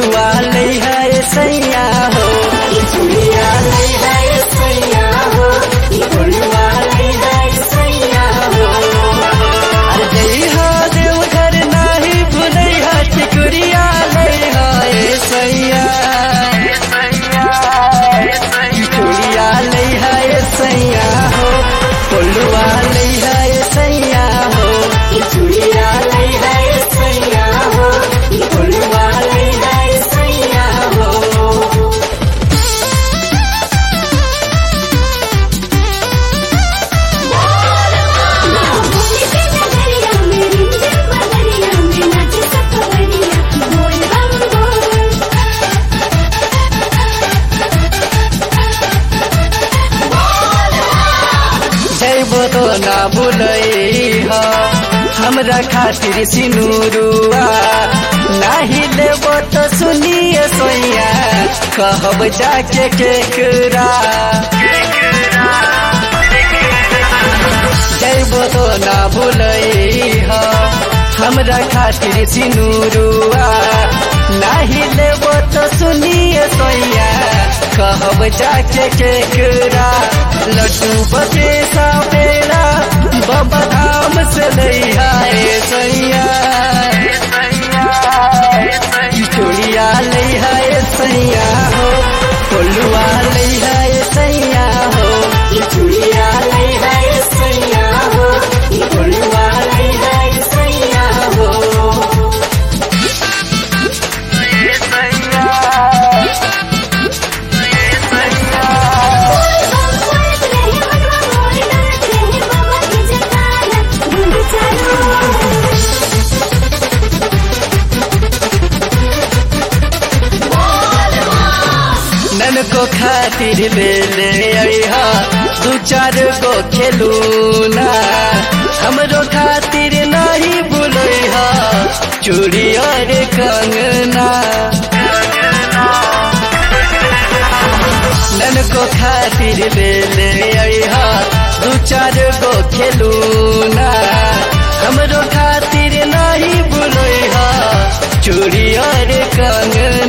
फुलवा ले है सैया हो ई चूड़िया ले है सैया हो ई फुलवा ले है सैया हो अरे जइहा देवघर नाही भुलैहा टिकुरिया ले है सैया ई चूड़िया ले है सैया हो फुलवा ले है सैया हो ई चूड़िया ले है सैया हो ई फुलवा ले है सैया हो भोले के नगरिया में रिमझिम बदरिया में नाचे सखवरिया बोल बम बोल जैबो तो ना बुलई हो हमरा खातिर सिनुरुआ नाही लेबो तो सुनिए सोइया कहब जाके केकरा जैबो तो ना बुलई हो हमरा खातिर सिनुरुआ नाही लेबो तो सुनिए सोइया कहब जाके केकरा लड्डू बचे सा पेड़ा बाबा धाम से लैया ए सैया ई चूड़िया लैया ए सैया हो कोलुआ लैया ए सैया हो ई चूड़िया लैया ए सैया हो ई कोलुआ लैया ए सैया हो बोल बम बोल रहे मनवा मोर नाच रहे बाबा के जयकारा गुंज चारो नन को खातिर ले ले अइहा दू चार गो खेलूना हमरो खातिर नहीं बुलैहा चूड़ी और कंगना नन को खातिर ले ले अइहा दू चार गो खेलूना हमरो खातिर नहीं बुलैहा चूड़ी और कंगना